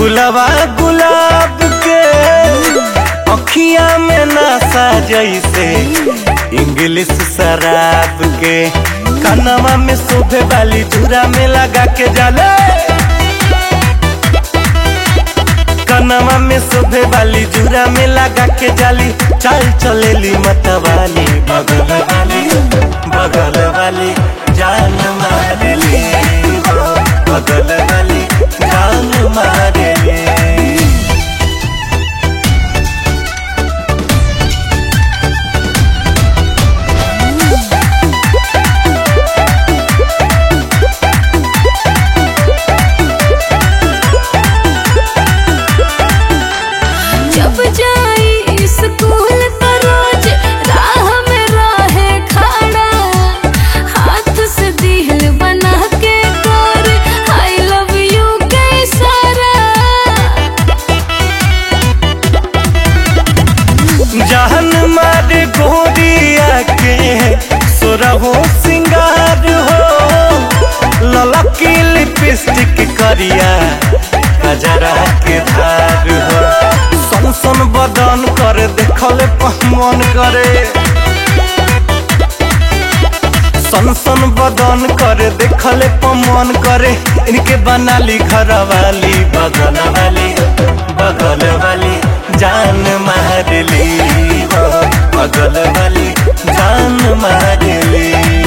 फुलवा गुलाब के अखिया में नशा जैसे इंग्लिश शराब के कनवा में शोभे वाली धुरा में लगा के जाले कनवा में शोभे वाली धुरा में लगा के जाली चल चलेली मतवाली बगल वाली बगल वाली जान मारेली हो, बगल वाली जान मारेली जब जाई स्कूल त रोज राह में रहे खड़ा हाथ से दिल बना के कर आई लव यू के इशारा जहन मार गोरिया के सोरहो सिंगार हो ललकी लिपस्टिक करिया गजरा के धार हो सन सन बदन कर देखले पहमन करे सन सन बदन करे देखले पमन करे इनके बनाली घर वाली बगल वाली बगल वाली जान मारली हो बगल वाली जान मारली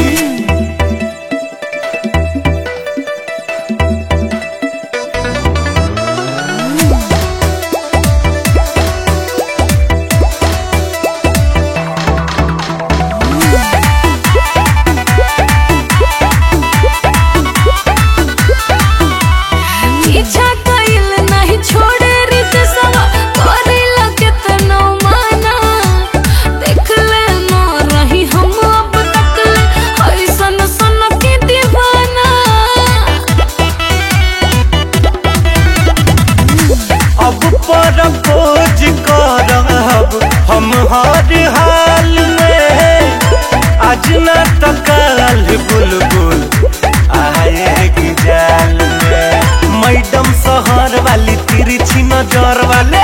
पीछा कइल नहीं छोड़े रित सवा करिला केतनो माना देख ले न रही हम अब तक ले ऐसन सन के दीवाना अब पर खोज करब हम हर हाल में आज न तो कल बुलबुल आएगी जाल में मैडम शहर वाली तिरछी नजर वाले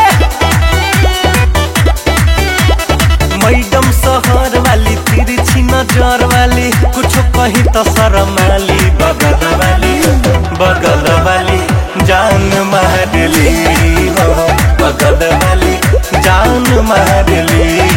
मैडम शहर वाली तिरछी नजर वाली कुछ कही तो शरमाली बगल वाली बगल वाली जान मारली हो बगल वाली जान मारली